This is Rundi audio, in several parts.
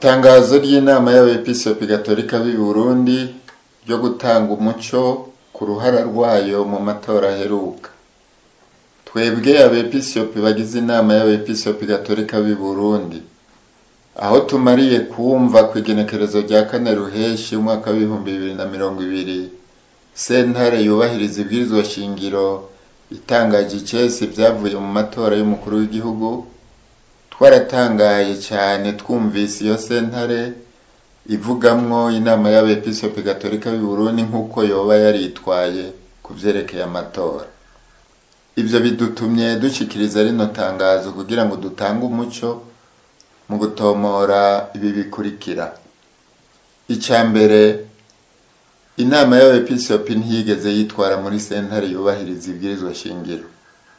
itangazo ry'inama y'abepiskopi gatolika b'i burundi ryo gutanga umuco ku ruhara rwayo mu matora aheruka twebwe abepiskopi bagize inama y'abepiskopi gatolika b'i burundi aho tumariye kumva ku igenekerezo rya kane ruheshi umwaka w'ibihumbi bibiri na mirongo ibiri sentare yubahiriza ibwirizwa shingiro itangaje icese ibyavuye mu matora y'umukuru w'igihugu twaratangaye cyane twumvise iyo sentare ivugamwo inama y'abepiskopi gatolika b'i burundi nk'uko yoba yaritwaye ku vyerekeye amatora ivyo bidutumye dushikiriza rino tangazo kugira ngo dutange umuco mu gutomora ibi bikurikira icya mbere inama y'abepiskopi ntiyigeze yitwara muri sentare yubahiriza ibwirizwa shingiro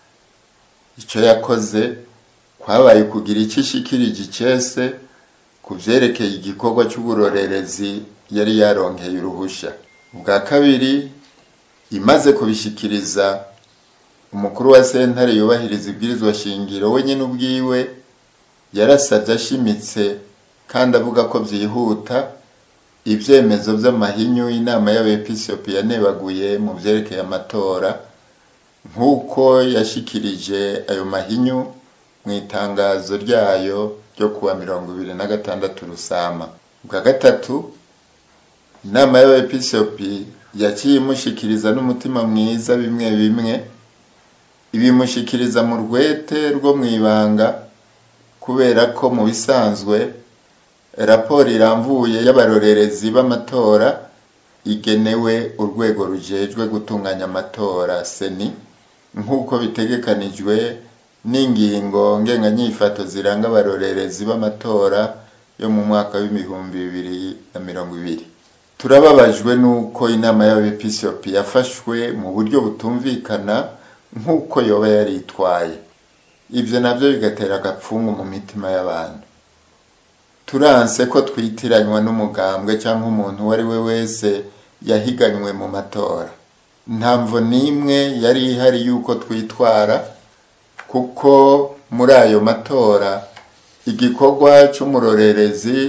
icyo yakoze kwabaye kugira icyo ishikirije icese ku vyerekeye igikorwa c'uburorerezi yari yaronkeye uruhusha ubwa kabiri imaze kubishikiriza umukuru wa sentare yubahiriza ibwirizwa shingiro we nyene ubwiwe yarasavye ashimitse kandi avuga ko vyihuta ivyemezo vy'amahinyu inama y'abepiskopi yanebaguye mu vyerekeye amatora nk'uko yashikirije ayo mahinyu mu itangazo ryayo ryo kuwa mirongo ibiri na gatandatu rusama bwa gatatu inama y'abepiskopi yaciye imushikiriza n'umutima mwiza bimwe bimwe ibimushikiriza mu rwete rwo mw'ibanga kubera ko mu bisanzwe raporo iramvuye y'abarorerezi b'amatora igenewe urwego rujejwe gutunganya amatora seni nk'uko bitegekanijwe n'ingingo ngenganyifato ziranga abarorerezi b'amatora yo mu mwaka w'ibihumbi bibiri na mirongo ibiri turababajwe n'uko inama y'abepiskopi yafashwe mu buryo butumvikana nk'uko yoba yaritwaye ivyo navyo bigatera agapfungu mu mitima y'abantu turanse ko twitiranywa n'umugambwe cyangwa umuntu uwo ari we wese yahiganywe mu matora ntamvo n'imwe yari ihari y'uko twitwara kuko muri ayo matora igikorwa c'umurorerezi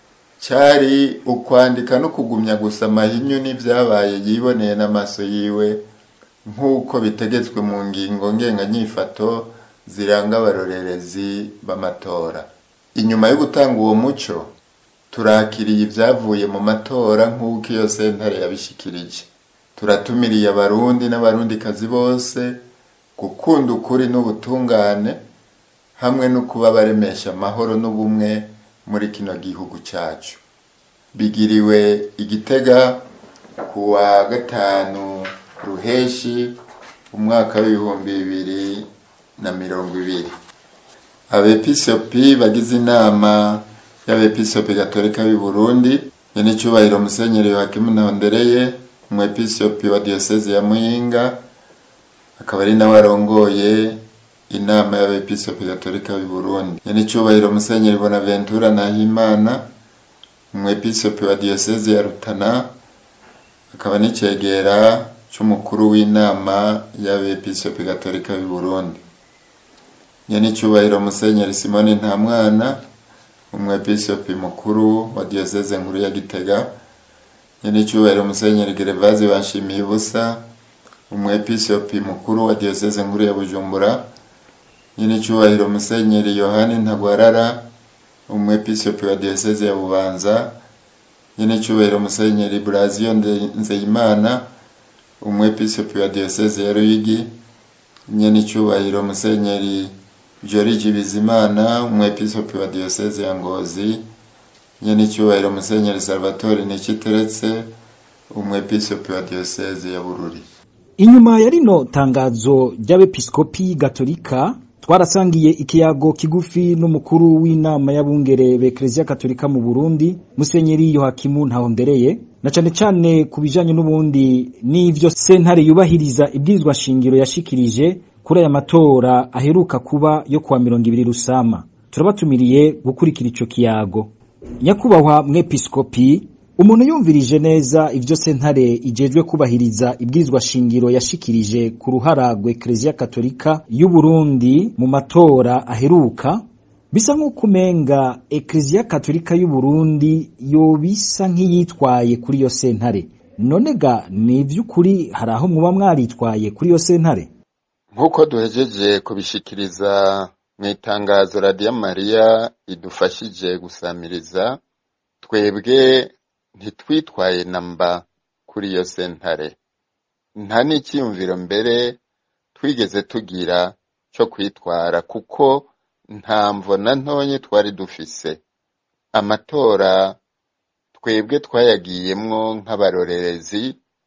cari ukwandika no kugumya gusa amahinyu n'ivyabaye yiboneye n'amaso yiwe nk'uko bitegetswe mu ngingo ngenganyifato ziranga abarorerezi b'amatora inyuma yo gutanga uwo muco turakiriye ibyavuye mu matora nk'uko iyo sentare yabishikirije turatumiriye abarundi n'abarundikazi bose gukunda ukuri n'ubutungane hamwe no kuba baremesha amahoro n'ubumwe muri kino gihugu cyacu bigiriwe igitega ku wa gatanu ruheshi umwaka w'ibihumbi bibiri na mirongo ibiri abepiskopi bagize inama y'abepiskopi gatolika b'i burundi nyene icubahiro musenyeri yohakimu ntahondereye umwepiskopi wa diyoseze ya muyinga akaba ari nawe arongoye inama y'abepiskopi gatolika b'i burundi nyene icubahiro musenyeri bonaventura nahimana umwepiskopi wa diyoseze ya rutana akaba n'icegera c'umukuru w'inama y'abepiskopi gatolika b'i burundi nyene icubahiro musenyeri simoni ntamwana umwepiskopi mukuru wa diyoseze nkuru ya gitega nyene icubahiro musenyeri gerevazi banshimiye ubusa umwepiskopi mukuru wa diyoseze nkuru ya bujumbura nyene icubahiro musenyeri yohani ntagwarara umwepiskopi wa diyoseze ya bubanza nyene icubahiro musenyeri brazio nzeyimana umwepiskopi wa diyoseze ya ruyigi nyene icubahiro musenyeri Joriji Bizimana umwepiskopi wa diyoseze ya Ngozi nyene icubahiro musenyeri Salvatore Nikiteretse umwepiskopi wa diyoseze ya Bururi inyuma ya rino tangazo ry'abepiskopi gatolika twarasangiye ikiyago kigufi n'umukuru w'inama y'abungere b'Eklezia Katolika mu Burundi Musenyeri Yohakimu Ntahondereye na cane cane ku bijanye n'ubundi n'ivyo sentare yubahiriza ibwirizwa shingiro yashikirije kuri aya matora aheruka kuba yo kuwa mirongo ibiri rusama turabatumiriye gukurikira ico kiyago nyakubahwa mwepiskopi umuntu yumvirije neza ivyo sentare ijejwe kubahiriza ibwirizwa shingiro yashikirije ku ruhara rwa Eklezia Katolika y'u Burundi mu matora aheruka bisa nk'uko umenga ekleziya katolika y'uburundi yobisa nk'iyitwaye kuri iyo sentare none ga ni ivy'ukuri hari aho muba mwaritwaye kuri iyo sentare nk'uko duhejeje kubishikiriza mu itangazo radiyo mariya idufashije gusamiriza twebwe ntitwitwaye namba kuri iyo sentare nta n'icyiyumviro mbere twigeze tugira cyo kwitwara kuko nta mvo na ntonye twari dufise amatora twebwe twayagiyemwo nk'abarorerezi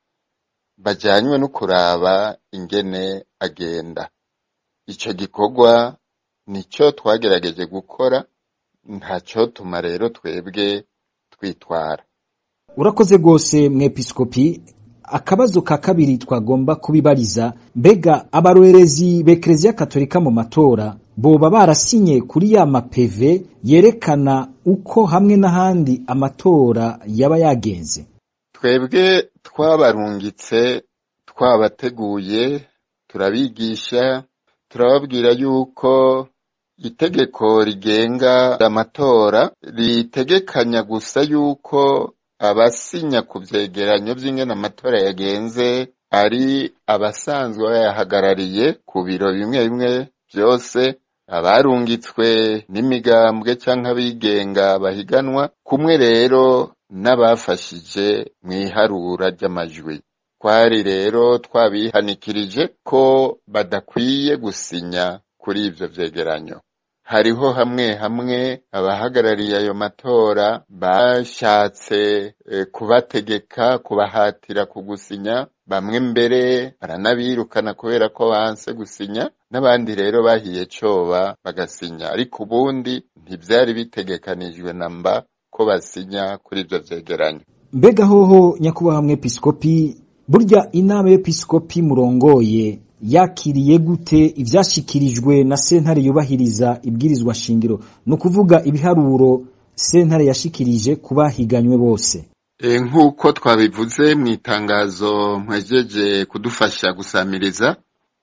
bajanywe no kuraba ingene agenda ico gikorwa nico twagerageje gukora ntacotuma rero twebwe twitwara urakoze rwose mwepiskopi akabazo ka kabiri twagomba kubibariza mbega abarorerezi b'ekleziya katolika mu matora boba barasinye kuri ya mapeve yerekana uko hamwe n'ahandi amatora yaba yagenze twebwe twabarungitse twabateguye turabigisha turababwira yuko itegeko rigenga amatora ritegekanya gusa yuko abasinya ku vyegeranyo vy'ingene amatora yagenze ari abasanzwe bayahagarariye ku biro bimwe bimwe vyose abarungitswe n'imigambwe canke abigenga bahiganwa kumwe rero n'abafashije mw'iharura ry'amajwi twari rero twabihanikirije ko badakwiye gusinya kuri ivyo vyegeranyo hariho hamwe hamwe abahagarariye ayo matora bashatse e, kubategeka kubahatira kugusinya bamwe mbere baranabirukana kubera ko banse gusinya n'abandi rero bahiye coba bagasinya ariko ubundi ntivyari bitegekanijwe namba ko basinya kuri ivyo vyegeranyo mbega hoho nyakubahwa mwepiskopi burya inama y'episkopi murongoye yakiriye gute ivyashikirijwe na sentare yubahiriza ibwirizwa shingiro ni ukuvuga ibiharuro sentare yashikirije ku bahiganywe bose e, nk'uko twabivuze mu itangazo mpejeje kudufasha gusamiriza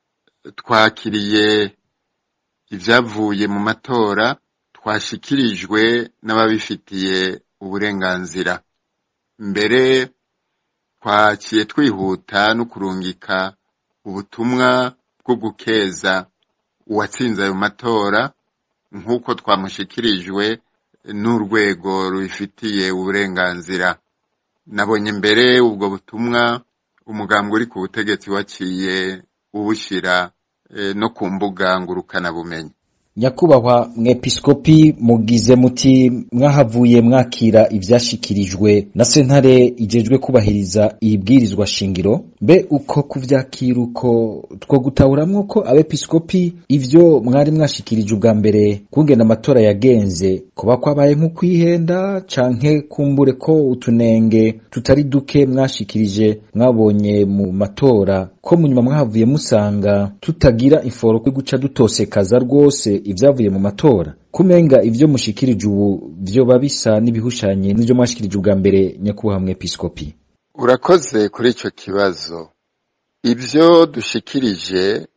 twakiriye ivyavuye mu matora twashikirijwe n'ababifitiye uburenganzira mbere twaciye twihuta no kurungika ubutumwa bwo gukeza uwatsinze ayo matora nk'uko twamushikirijwe n'urwego rubifitiye uburenganzira nabonye mbere ubwo butumwa umugambwe uri ku butegetsi waciye ubushira e, no ku mbuga ngurukanabumenyi nyakubahwa mwepiskopi mugize muti mwahavuye mwakira ivyashikirijwe na sentare ijejwe kubahiriza ibwirizwa shingiro mbe uko kuvyakira uko two gutahuramwo ko abepiskopi ivyo mwari mwashikirije ubwa mbere kungena amatora yagenze kuba kwabaye nko kwihenda canke kumbure ko utunenge tutari duke mwashikirije mwabonye mu matora ko munyuma mwahavuye musanga tutagira inforo yo guca dutosekaza rwose ivyavuye mu matora kumenga ivyo mushikirije ubu vyoba bisa n'ibihushanye n'ivyo mwashikirije ubwa mbere nyakubahwa mwepiskopi urakoze kuri ico kibazo ivyo dushikirije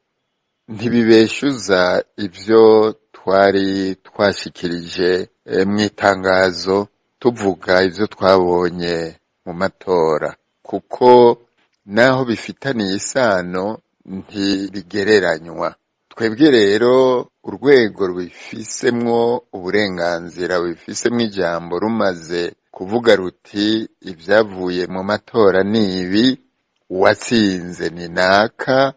ntibibeshuza ivyo twari twashikirije e, mw'itangazo tuvuga ivyo twabonye mu matora kuko naho bifitaniye isano ntibigereranywa twebwe rero urwego rubifisemwo uburenganzira rubifisemwo ijambo rumaze kuvuga ruti ibyavuye mu matora ni ibi uwatsinze ni naka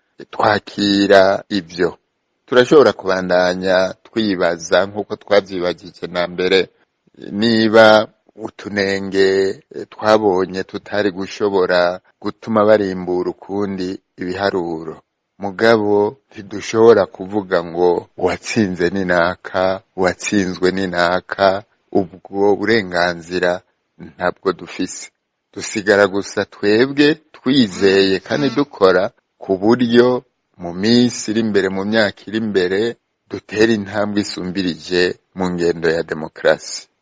twakira ibyo turashobora kubandanya twibaza nk'uko twabyibagije na mbere niba utunenge twabonye tutari gushobora gutuma barimbura ukundi ibiharuro mugabo ntidushobora kuvuga ngo uwatsinze ni naka uwatsinzwe ni naka ubwo burenganzira ntabwo dufise dusigara gusa twebwe twizeye kandi dukora ku buryo mu minsi iri imbere mu myaka iri imbere dutera intambwe isumbirije mu ngendo ya demokarasi